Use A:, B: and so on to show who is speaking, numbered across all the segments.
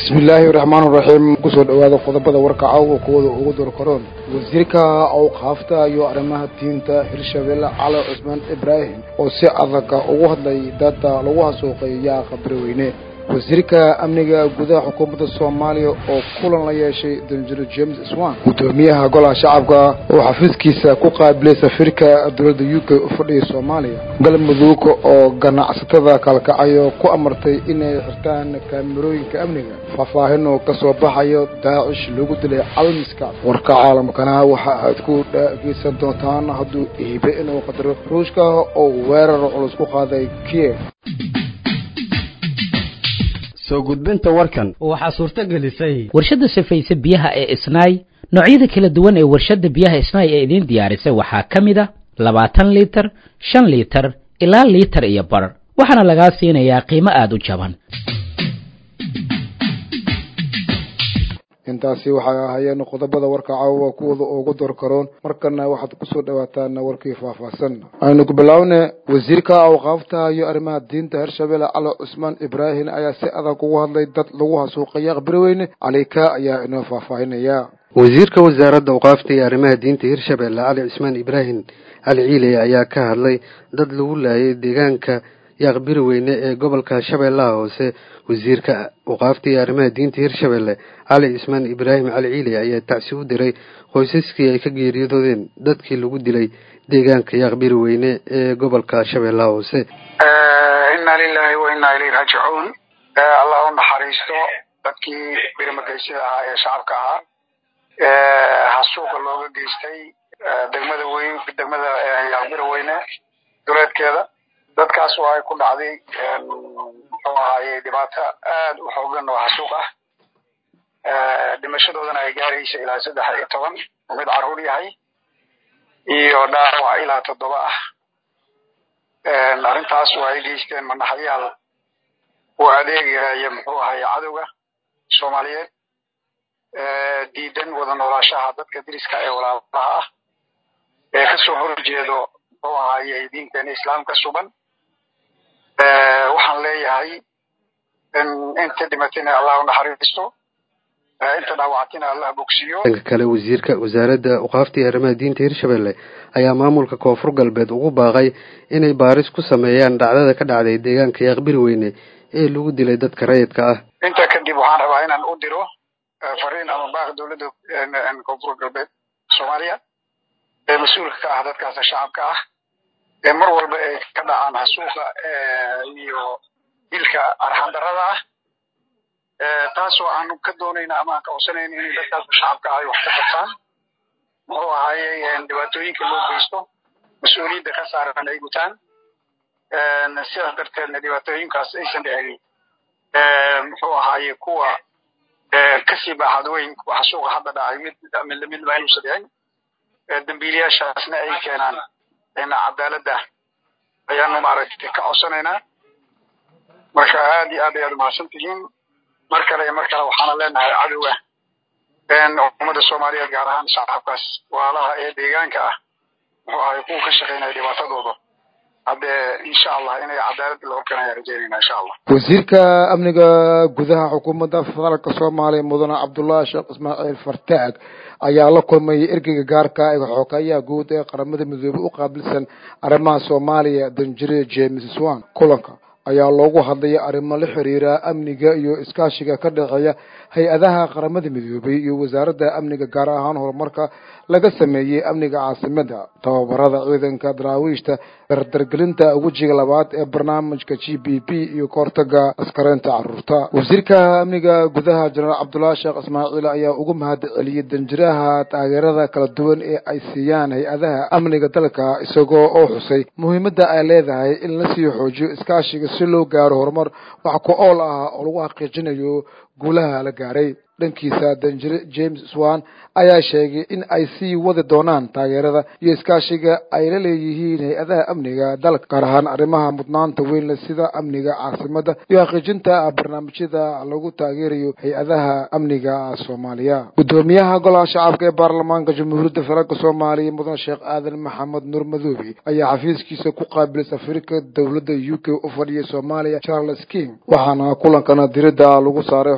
A: bismillaahi raxmaan raxiim kusoo dhawaada qodobada warka cawga kuwada ugu dorkaroon wasiirka awqaafta iyo arrimaha diinta hirshabelle cali cusmaan ibraahim oo si adaga ugu hadlay dada lagu hasuuqay yaaqa beraweyne wasiirka amniga gudaha xukuumadda soomaaliya oo kulan la yeeshay danjiro james swan guddoomiyaha golaha shacabka oo xafiiskiisa ku qaabilay safiirka dowladda u k u fadhiya soomaaliya galmudug oo ganacsatada kalkacayo ku amartay inay xirtaan kaamirooyinka amniga faahfaahin oo ka soo baxayo daacish lagu dilay calmiska warka caalamkana waxa aad ku dhageysan doontaan hadduu iibe inuu qadaro ruushka oo weerar culus ku qaaday kiev
B: soo gudbinta warkan
C: waxaa suurto gelisay
D: warshadda safayse biyaha ee isnaay noocyada kala duwan ee warshadda biyaha isnaay ee idiin diyaarisay waxaa ka mid a labaatan liitar shan liitar ilaa liitar iyo bar waxaana lagaa siinayaa qiimo aada u jaban
A: intaasi waxay ahaayeen qodobada warka caawa kuwada ugu dorkaroon markana waxaad kusoo dhawaataan warkii faahfaahsan aynu ku bilaawne wasiirka awqaafta iyo arrimaha diinta hirshabelle cali cusmaan ibraahim ayaa si adag ugu hadlay dad lagu hasuuqaya aqbirweyne calika ayaa inoo faahfaahinaya
E: wasiirka wasaaradda awqaafta iyo arrimaha diinta hirshabelle cali cusmaan ibraahim cali ciiley ayaa ka hadlay dad lagu laayay deegaanka yaaqbiri weyne ee gobolka shabeellaha hoose wasiirka awqaafta iyo arrimaha diinta hirshabelle cali cismaan ibraahim cali ciiley ayaa tacsi u diray qoysaskii ay ka geeriyoodeen dadkii lagu dilay deegaanka yaaqbiri weyne ee gobolka shabeellaha hoose
F: inna lilahi wa inna ilayhi raajicuun allah u naxariisto dadkii birimageysyada ahaa ee shacabka ahaa hasuuqa looga geystay degmada weyn degmada yaaqbiri weyne duleedkeeda dadkaas oo ay ku dhacday muxuu ahaaye dhibaato aada u xoogan oo hasuuq ah dhimashadoodana ay gaaraysa ilaa saddex iyo toban mid carruur yahay iyo dhaawac ilaa toddoba ah arrintaas oo ay geysteen manaxyaal u adeegaya muxuu ahaaye cadowga soomaaliyeed diidan wada noolaashaha dadka diriska ee walaalaha ah ee kasoo horjeedo muxuu ahaaye diinteena islaamka suban waxaan leeyahay inta dhimatayna allah u naxariisto inta dhaawactayna allah bogsiyo
E: dhanka kale wasiirka wasaaradda awqaafta iyo arrimaha diinta hirshabelle ayaa maamulka koonfur galbeed ugu baaqay inay baaris ku sameeyaan dhacdada ka dhacday deegaanka yaaqbiri weyne ee lagu dilay dadka rayidka ah
F: intaa kadib waxaan rabaa inaan u diro fariin ama baaq dowladda koonfur galbeed soomaaliya ee mas-uulka ka ah dadkaas shacabka ah ee mar walba ay ka dhacaan hasuuqa iyo dilka arxandarada ah taasoo aan ka doonayna ama aan ka codsanayna inay dadkaas shacabka ah ay wax ka qabtaan muxuu ahaaye dhibaatooyinka loo geysto mas-uuliyadda ka saaran ay gutaan sidaas darteedna dhibaatooyinkaas aysan dhicin muxuu ahaaye kuwa kasii baaxad weyn hasuuqa hadda dhacay mid mid mid ma inuusan dhicin dambiilayaashaasna ay keenaan cadaaladda ayaanu maaragtay ka codsanaynaa marka aad iyo aad ayaad umahadsan tihiin mar kale iyo mar kale waxaana leenahay cadowga ummadda soomaaliyeed gaar ahaan shacabkaas walaalaha ee deegaanka ah muxuu ahay kuwa ka shaqeynaya dhibaatadooda haddee insha allah inay cadaaladda la horkanaya rajeynayna insha allah
A: wasiirka amniga gudaha xukuumadda federaalka soomaaliya mudane cabdullaahi sheekh ismaaciil fartaag ayaa la kulmay ergeyga gaarka ee xoogayaha guud ee qaramada midoobey u qaabilsan arrimaha soomaaliya danjire james swan kulanka ayaa loogu hadlaya arrimo la xiriira amniga iyo iskaashiga ka dhexeeya hay-adaha qaramada midoobey iyo wasaaradda amniga gaar ahaan horumarka laga sameeyey amniga caasimada tababarada ciidanka daraawiishta dardargelinta wejiga labaad ee barnaamijka g b p iyo kahortaga askareynta caruurta wasiirka amniga gudaha jenaraal cabdullaahi sheekh ismaaciil ayaa ugu mahad celiyey danjiraha taageerada kala duwan ee ay siiyaan hay-adaha amniga dalka isagoo oo xusay muhiimadda ay leedahay in la sii xoojiyo iskaashiga si loo gaaro horumar wax ku ool ah oo lagu xaqiijinayo guulaha la gaaray dhankiisa danjire james swan ayaa sheegay in ay sii wadi doonaan taageerada iyo iskaashiga ay la leeyihiin hay-adaha amniga dalka gaar ahaan arrimaha mudnaanta weyn le sida amniga caasimada iyo xaqiijinta barnaamijyada lagu taageerayo hay-adaha amniga soomaaliya guddoomiyaha golaha shacabka ee baarlamaanka jamhuuriyadda federaalk soomaaliya mudane sheekh aadan maxamed nuur madoobe ayaa xafiiskiisa ku qaabilay safiirka dowladda u k u fadhiyay soomaaliya charles king waxaana kulankana diridda lagu saaray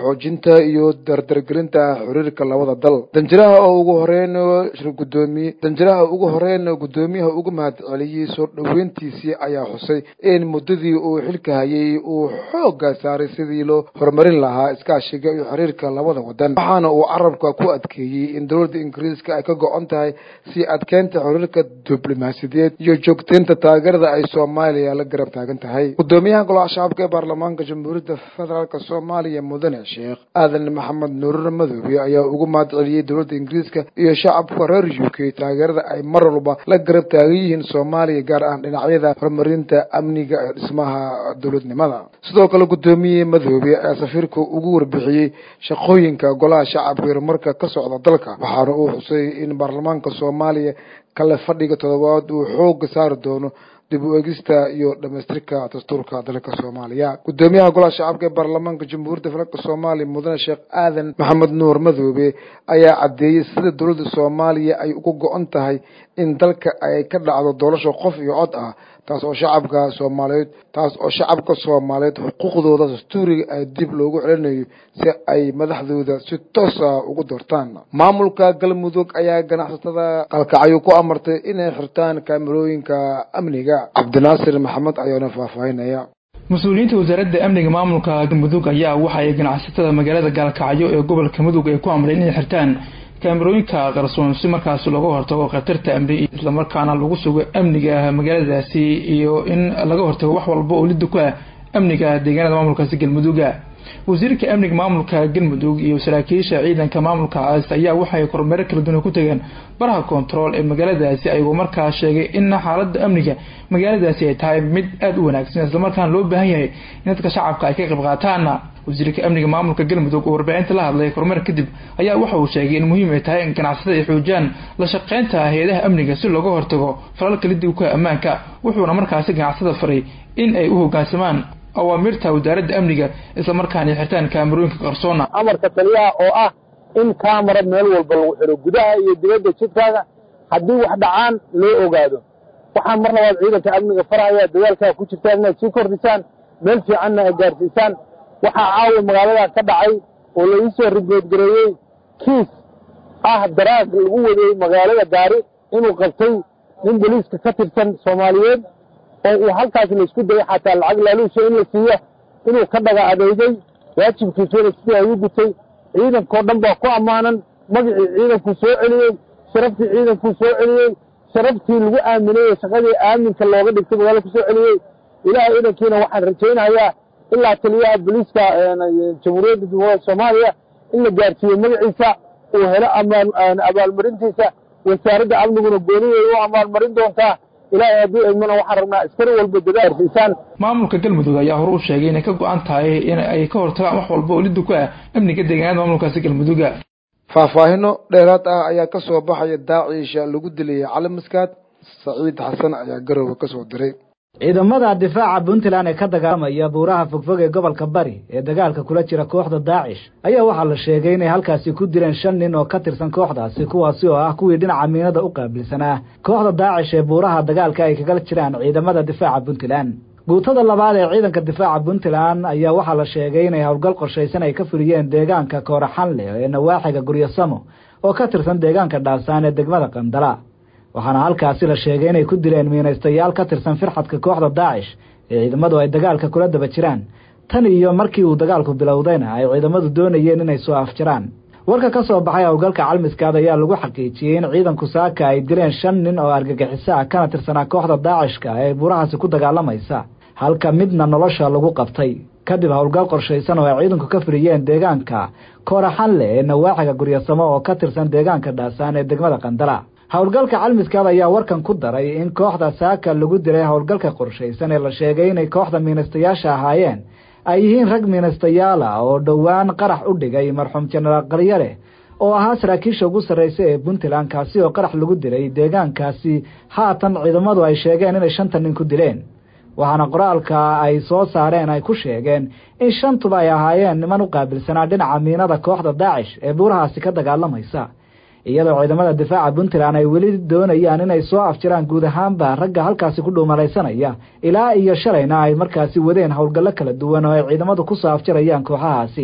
A: xoojinta iyo dardargelinta xiriirka labada dal danjiraha oo ugu horeyn gudoomiye danjiraha ugu horeyn guddoomiyaha uga mahad celiyey soo dhoweyntiisii ayaa xusay in muddadii uu xilka hayay uu xooga saaray sidii loo horumarin lahaa iskaashiga iyo xiriirka labada wadan waxaana uu carabka ku adkeeyey in dowladda ingiriiska ay ka go-on tahay si adkeynta xiriirka diblomaasiyadeed iyo joogteynta taageerada ay soomaaliya la garab taagan tahay gudoomiyaha golaha shacabka ee baarlamaanka jamhuuriyadda federaalk soomaaliya mudane sheekh aadan maxamed nuurur madoobe ayaa ugu mahad celiyey dowladda ingiriiska iyo shacabka reer u k taageerada ay mar walba la garab taagan yihiin soomaaliya gaar ahaan dhinacyada horumarinta amniga ee dhismaha dowladnimada sidoo kale guddoomiye madoobe ayaa safiirka ugu warbixiyey shaqooyinka golaha shacabka horumarka ka socda dalka waxaana uu xusay in baarlamaanka soomaaliya kale fadhiga toddobaad uu xooga saari doono dib u egista iyo dhamaystirka dastuurka dalka soomaaliya guddoomiyaha golaha shacabka ee baarlamaanka jamhuuriyadda federaalk soomaaliya mudane sheekh aadan maxamed nuur madoobe ayaa caddeeyey sida dowladda soomaaliya ay uga go-on tahay in dalka ay ka dhacdo doorasho qof iyo cod ah taas oo shacabka soomaaliyeed taas oo shacabka soomaaliyeed xuquuqdooda dastuuriga ay dib loogu celinayo si ay madaxdooda si toosa ugu doortaan maamulka galmudug ayaa ganacsatada qalkacyo ku amartay inay xirtaan kaamirooyinka amniga cabdinaasir maxamed ayaana faahfaahinaya
C: mas-uuliyiinta wasaaradda amniga maamulka galmudug ayaa waxa ay ganacsatada magaalada gaalkacyo ee gobolka mudug ay ku amreen inay xirtaan kaamirooyinka qarsoon si markaas looga hortago khatarta amni islamarkaana lagu sugo amniga magaaladaasi iyo in laga hortago wax walba oo lidda ku ah amniga deegaanada maamulkaasi galmuduga wasiirka amniga maamulka galmudug iyo saraakiisha ciidanka maamulkaas ayaa waxay kormeero kala duwan ku tageen baraha kontarool ee magaaladaasi ayagoo markaa sheegay in xaalada amniga magaaladaasi ay tahay mid aada u wanaagsan islamarkaana loo baahan yahay in dadka shacabka ay ka qayb qaataan wasiirka amniga maamulka galmudug oo warbaahinta la hadlay kormeer kadib ayaa waxa uu sheegay in muhiim ay tahay in ganacsatada ay xoojiyaan la shaqeynta hay-adaha amniga si looga hortago falalka lidibka ammaanka wuxuuna markaasi ganacsada faray in ay u hogaansamaan awaamirta wasaaradda amniga islamarkaana ay xirtaan kaamarooyinka qarsoona
G: amarka taliyaha oo ah in kaamara meel walba lagu xiro gudaha iyo dibadda jidkaaga haddii wax dhacaan loo ogaado waxaa mar labaad ciidanka amniga faraya dagaalkaa ku jirtaan inaad sii kordhisaan meel fiicanna ay gaarsiisaan waxaa caawa magaalada ka dhacay oo la iisoo rigoodgareeyey kiis ah daraag lagu wadeeyey magaalada gaari inuu qabtay nin boliiska ka tirsan soomaaliyeed oo uu halkaas laisku dayay xataa lacag laaluusha in la siiyo inuu ka dhaga adeygay waajibkiisuna sidii ay u gutay ciidankao dhan baa ku ammaanan magacii ciidankuu soo celiyey sharaftii ciidankuu soo celiyey sharaftii lagu aaminay ee shaqadii aaminka looga dhigtay magaalada ku soo celiyey ilaahay idankiina waxaan rajaynayaa ilaa taliyaha boliiska jamhuuriyadda jumhuuriyadda soomaaliya in la gaarsiiyo magaciisa uu helo abaalmarintiisa wasaaradda amniguna gooniday u abaalmarin doontaa ilaahay haddii eegmana waxaan rabnaa askari walba dadaarsiisaan
C: maamulka galmudug ayaa hore u sheegay inay ka go-an tahay in ay ka hortagaan wax walba oo lidda ku ah amniga deegaanada maamulkaasi galmuduga
A: faahfaahino dheeraad ah ayaa ka soo baxaya daaciisha lagu dilayay cali maskaad saciid xasan ayaa garowe ka soo diray
H: ciidamada difaaca puntland ee ka dagaalamaya buuraha fogfog ee gobolka bari ee dagaalka kula jira kooxda daacish ayaa waxaa la sheegay inay halkaasi ku dileen shan nin oo ka tirsan kooxdaasi kuwaasi oo ah kuwii dhinaca miinada u qaabilsanaa kooxda daacish ee buuraha dagaalka ay kaga jiraan ciidamada difaaca puntland guutada labaad ee ciidanka difaaca puntland ayaa waxaa la sheegay inay howlgal qorshaysan ay ka fuliyeen deegaanka kooraxanle ee nawaaxiga guryasamo oo ka tirsan deegaanka dhaasaan ee degmada qandala waxaana halkaasi la sheegay inay ku dileen miinaystayaal ka tirsan firxadka kooxda daacish ee ciidamadu ay dagaalka kula daba jiraan tan iyo markii uu dagaalku bilowdayna ay ciidamadu doonayeen inay soo afjaraan warka ka soo baxay howlgalka calmiskaad ayaa lagu xaqiijiyey in ciidanku saaka ay dileen shan nin oo argagixiso ah kana tirsanaa kooxda daacishka ee buurahaasi ku dagaalamaysa halka midna nolosha lagu qabtay kadib howlgal qorshaysan oo ay ciidanku ka fuliyeen deegaanka kooraxanle ee nawaaxiga guryasamo oo ka tirsan deegaanka dhaasaan ee degmada qandala howlgalka calmiskaad ayaa warkan ku daray in kooxda saaka lagu dilay howlgalka qorshaysan ee la sheegay inay kooxda miinastayaasha ahaayeen ay yihiin rag miinastayaala oo dhowaan qarax u dhigay marxuum jenaraal qaryale oo ahaa saraakiisha ugu sarraysa ee puntland kaasi oo qarax lagu dilay deegaankaasi haatan ciidamadu ay sheegeen inay shanta nin ku dileen waxaana qoraalka ay soo saareen ay ku sheegeen in shantuba ay ahaayeen niman u qaabilsanaa dhinaca miinada kooxda daacish ee buurahaasi ka dagaalamaysa iyadoo ciidamada difaaca puntland ay weli doonayaan inay soo afjiraan guud ahaanba ragga halkaasi ku dhuumalaysanaya ilaa iyo shalayna ay markaasi wadeen howlgallo kala duwan oo ay ciidamadu ku soo afjarayaan kooxahaasi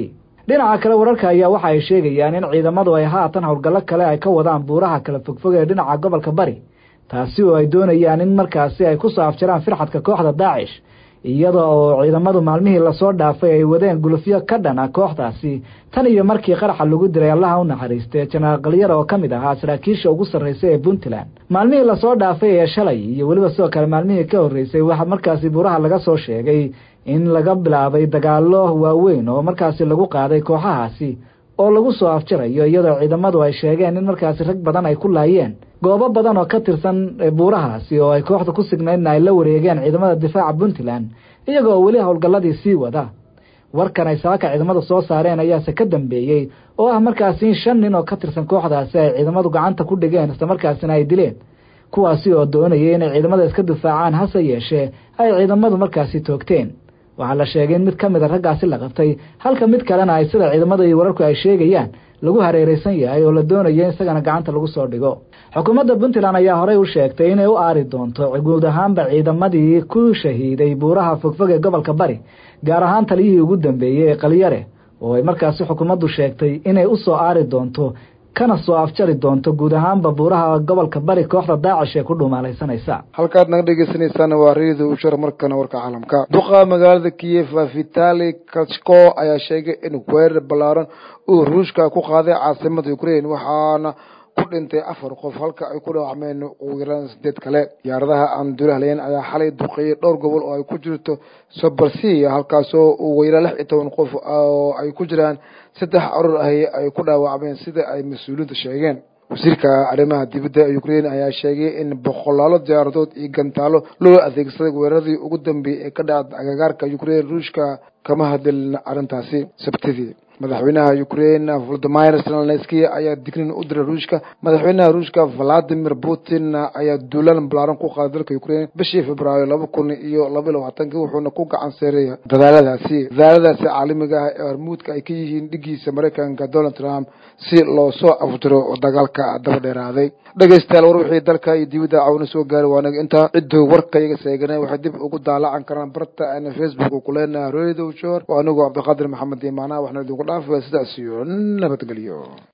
H: dhinaca kale wararka ayaa waxa ay sheegayaan in ciidamadu ay haatan howlgallo kale ay ka wadaan buuraha kala fogfog ee dhinaca gobolka bari taasi oo ay doonayaan in markaasi ay kusoo afjaraan firxadka kooxda daacish iyada oo ciidamadu maalmihii lasoo dhaafay ay wadeen gulufyo ka dhan ah kooxdaasi tan iyo markii qaraxa lagu diray allaha u naxariistay jenaraal kalyara oo ka mid ahaa saraakiisha ugu sarraysa ee puntland maalmihii lasoo dhaafay ee shalay iyo weliba sidoo kale maalmihii ka horreysay waxaa markaasi buuraha laga soo sheegay in laga bilaabay dagaallo waaweyn oo markaasi lagu qaaday kooxahaasi oo lagu soo afjarayo iyadoo ciidamadu ay sheegeen in markaasi rag badan ay ku laayeen goobo badan oo ka tirsan buurahaasi oo ay kooxda ku signaydna ay la wareegeen ciidamada difaaca puntland iyagoo weli howlgalladii sii wada warkan ay saaka ciidamadu soo saareen ayaase ka dambeeyey oo ah markaasi in shan nin oo ka tirsan kooxdaasi ay ciidamadu gacanta ku dhigeen islamarkaasina ay dileen kuwaasi oo doonayay inay ciidamada iska difaacaan hase yeeshee ay ciidamadu markaasi toogteen waxaa la sheegay in mid ka mid a raggaasi la qabtay halka mid kalena ay sida ciidamada iyo wararku ay sheegayaan lagu hareereysan yahay oo la doonayo in isagana gacanta lagu soo dhigo xukuumadda puntland ayaa horey u sheegtay inay u aari doonto guud ahaanba ciidamadii ku shahiiday buuraha fogfog ee gobolka bari gaar ahaan taliyihii ugu dambeeyey ee qalyare oo ay markaasi xukuumaddu sheegtay inay u soo aari doonto kana soo afjari doonto guud ahaanba buuraha gobolka bari kooxda daacish ee ku dhumaalaysanaysa
A: halkaad naga dhegeysaneysaan waa redio ushar markana warka caalamka duqa magaalada kiyef vitali kachko ayaa sheegay in weerar ballaaran uu ruushka ku qaaday caasimada ukraine waxaana ku dhintay afar qof halka ay ku dhaawacmeen ugu yaraan sideed kale diyaaradaha aan duulahlayn ayaa xalay duqeeyey dhowr gobol oo ay ku jirto sobersia halkaasoo ugu yaraan lix iyo toban qof oo ay ku jiraan saddex carur ahi ay ku dhaawacmeen sida ay mas-uuliyiintu sheegeen wasiirka arrimaha dibadda ukraine ayaa sheegay in boqolaalo diyaaradood iyo gantaalo loo adeegsaday weeraradii ugu dambeeyey ee ka dhacda agagaarka ukraine ruushka kama hadlin arrintaasi sabtidii madaxweynaha ukraine volodimir zelenski ayaa dignin u diray ruushka madaxweynaha ruushka valadimir putin ayaa duulaan balaaran ku qaaday dalka ukraine bishii februaayo laba kun iyo laba iyo labaatankii wuxuuna ku gacan seeray dadaaladaasi dadaaladaasi caalamiga ah ee hormuudka ay ka yihiin dhigiisa maraykanka donald trump si loo soo afjiro dagaalka daba dheeraaday dhegeystayaal war wixii dalka iyo dibadda cawna soo gaaray waa naga intaa cidduu warkayaga seeganay waxay dib ugu daalacan karaan barta ana facebook ku leenaha redio shor waa anigu cabdiqaadir maxamed imaanaha waxna idinku dhaafaya sidaas iyo nabadgelyo